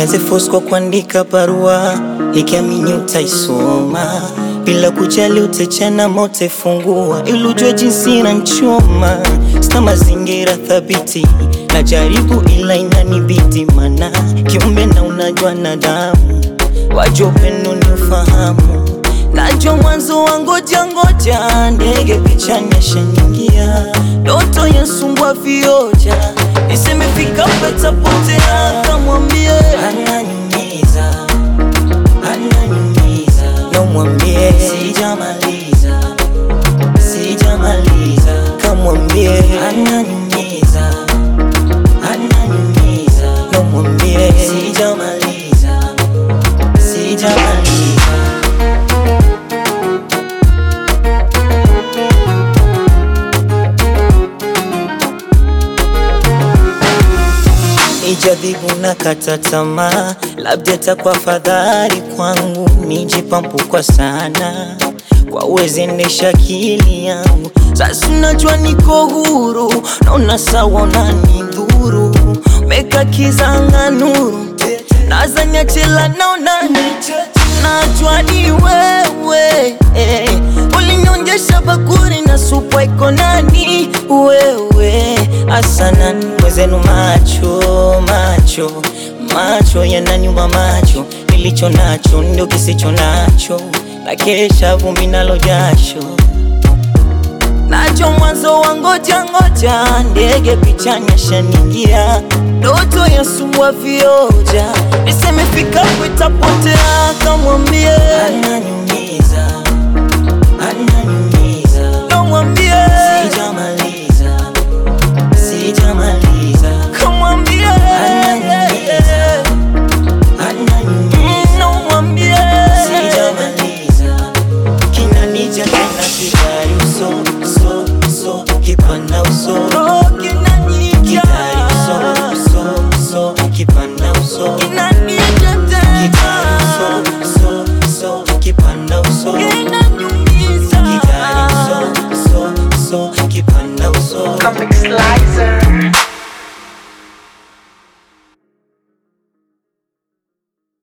nianze force kwa kuandika barua nikiamini utaisoma bila kujali utechana mote fungua ili ujue jinsi inanchoma sina mazingira thabiti najaribu ila inanibidi mana kiumbe na unajua na damu wajua upendo ni ufahamu najua mwanzo wa ngoja ngoja ndege pichani yashaningia ndoto yasumbua vioja nisemefika petapotea kamwambie ananyumiza ananyumiza nomwambie sijamaliza sijamaliza kamwambie ananyumiza ananyumiza nomwambie sijamaliza sijamaliza Ijadhibu na kata tamaa, labda takuwa fadhali kwangu nijipampu kwa sana kwa uwezendesha akili yangu. Sasa unajua niko huru, naona sawa unanidhuru, meka kizanga nuru nazania chela naona najua ni wewe eh, ulinyonjesha bakuri na supu iko nani wewe asana mwezenu macho macho macho yananyuma macho nilicho nacho ndio kisicho nacho na kesha vumbi nalo jasho nacho mwanzo wa ngoja ngoja ndege pichani yashaningia ndoto ya sumbua vioja nisemefika kwitapotea kamwambie ananyumiza ananyumiza nomwambie sijamaliza sijamaliza kamwambie ananyumiza ananyumiza nomwambie sijamaliza kinanija tena kidari uso so so kipana uso